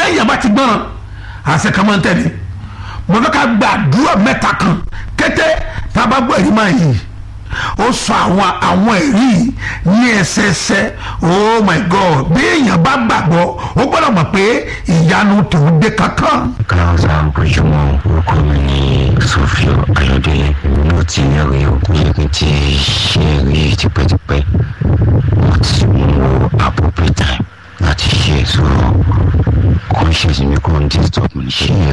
téèyàn bá ti gbọ́ràn àṣẹ kan máa ń tẹ̀lé mo fẹ́ ká gba àdúrà mẹ́ta kan kété tá a bá gbọ́ ẹ̀rí máa yìí ó sọ àwọn àwọn ẹ̀rí yìí ní ẹsẹẹsẹ oh my god bí èèyàn bá gbàgbọ́ ó gbọ́dọ̀ mọ̀ pé ìyanu tòun dé kankan. Clouds and Bridgemont orúkọ mi ní Sofio Ayọ̀délé mo ti yẹ̀rẹ̀ o ní ibi tí